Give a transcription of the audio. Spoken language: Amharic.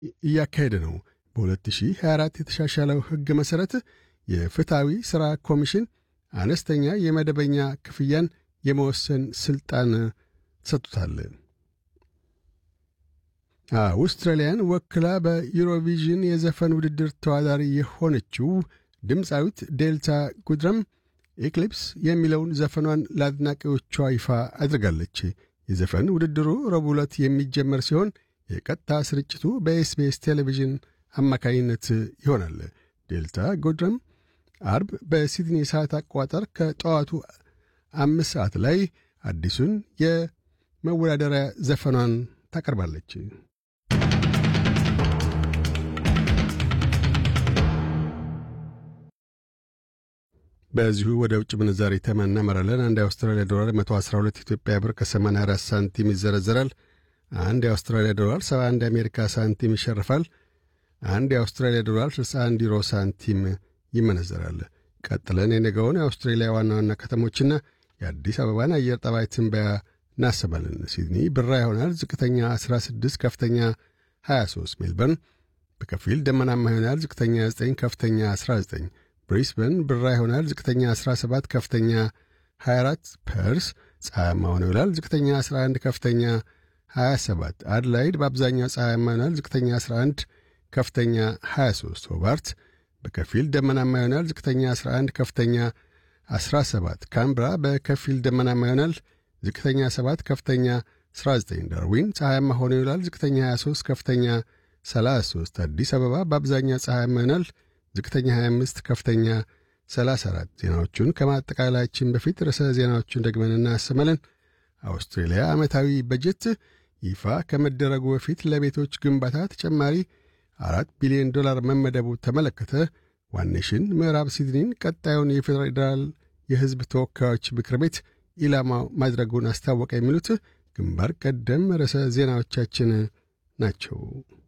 እያካሄደ ነው። በ2024 የተሻሻለው ሕግ መሠረት የፍትሐዊ ሥራ ኮሚሽን አነስተኛ የመደበኛ ክፍያን የመወሰን ሥልጣን ተሰጥቶታል። አውስትራሊያን ወክላ በዩሮቪዥን የዘፈን ውድድር ተወዳዳሪ የሆነችው ድምፃዊት ዴልታ ጉድረም ኤክሊፕስ የሚለውን ዘፈኗን ለአድናቂዎቿ ይፋ አድርጋለች። የዘፈን ውድድሩ ረቡዕ ዕለት የሚጀመር ሲሆን የቀጥታ ስርጭቱ በኤስቢኤስ ቴሌቪዥን አማካኝነት ይሆናል። ዴልታ ጎድረም አርብ በሲድኒ ሰዓት አቆጣጠር ከጠዋቱ አምስት ሰዓት ላይ አዲሱን የመወዳደሪያ ዘፈኗን ታቀርባለች። በዚሁ ወደ ውጭ ምንዛሪ ተመን እናመራለን። አንድ የአውስትራሊያ ዶላር 112 ኢትዮጵያ ብር ከ84 ሳንቲም ይዘረዘራል። አንድ የአውስትራሊያ ዶላር 71 የአሜሪካ ሳንቲም ይሸርፋል። አንድ የአውስትራሊያ ዶላር 61 ዩሮ ሳንቲም ይመነዘራል። ቀጥለን የነገውን የአውስትሬሊያ ዋና ዋና ከተሞችና የአዲስ አበባን አየር ጠባይ ትንበያ እናሰማለን። ሲድኒ ብራ ይሆናል። ዝቅተኛ 16፣ ከፍተኛ 23። ሜልበርን በከፊል ደመናማ ይሆናል። ዝቅተኛ 9፣ ከፍተኛ 19። ብሪስበን ብራ ይሆናል። ዝቅተኛ 17፣ ከፍተኛ 24። ፐርስ ፀሐያማ ሆኖ ይውላል። ዝቅተኛ 11፣ ከፍተኛ 27። አድላይድ በአብዛኛው ፀሐያማ ይሆናል። ዝቅተኛ 11፣ ከፍተኛ 23። ሆባርት በከፊል ደመናማ ይሆናል። ዝቅተኛ 11፣ ከፍተኛ 17። ካምብራ በከፊል ደመናማ ይሆናል። ዝቅተኛ 7፣ ከፍተኛ 19። ዳርዊን ፀሐያማ ሆኖ ይውላል። ዝቅተኛ 23፣ ከፍተኛ 33። አዲስ አበባ በአብዛኛው ፀሐያማ ይሆናል። ዝቅተኛ 25፣ ከፍተኛ 34። ዜናዎቹን ከማጠቃላያችን በፊት ርዕሰ ዜናዎቹን ደግመን እናሰማለን። አውስትሬልያ ዓመታዊ በጀት ይፋ ከመደረጉ በፊት ለቤቶች ግንባታ ተጨማሪ አራት ቢሊዮን ዶላር መመደቡ ተመለከተ። ዋኔሽን ምዕራብ ሲድኒን ቀጣዩን የፌዴራል የሕዝብ ተወካዮች ምክር ቤት ኢላማ ማድረጉን አስታወቀ። የሚሉት ግንባር ቀደም ርዕሰ ዜናዎቻችን ናቸው።